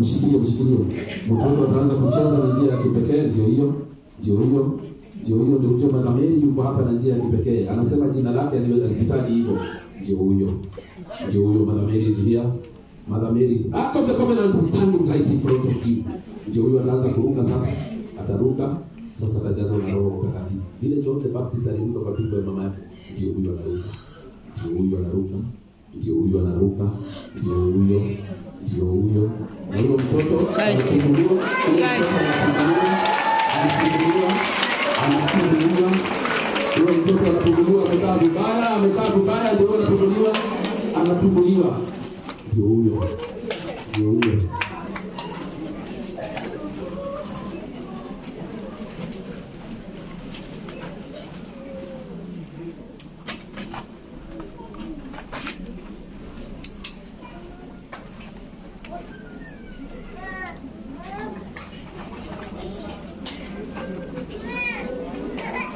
mshikilie mshikilie mtoto ataanza kucheza na njia ya kipekee ndio hiyo ndio hiyo ndio hiyo ndio ujue madhamiri yuko hapa na njia ya kipekee anasema jina lake aliwezekani hivyo ndio huyo ndio huyo madhamiri is here madhamiri is act of the covenant standing right in front of you ndio huyo anaanza kuruka sasa ataruka sasa atajazwa na roho mtakatifu vile John the Baptist aliruka kwa tumbo ya mama yake ndio huyo anaruka ndio huyo anaruka ndio huyo anaruka ndio huyo ndio huyo na huyo mtoto anafunguliwa huyo mtoto anafunguliwa anafunguliwa anafunguliwa huyo mtoto anafunguliwa amekaa vibaya amekaa vibaya ndio huyo anafunguliwa anafunguliwa ndio huyo ndio huyo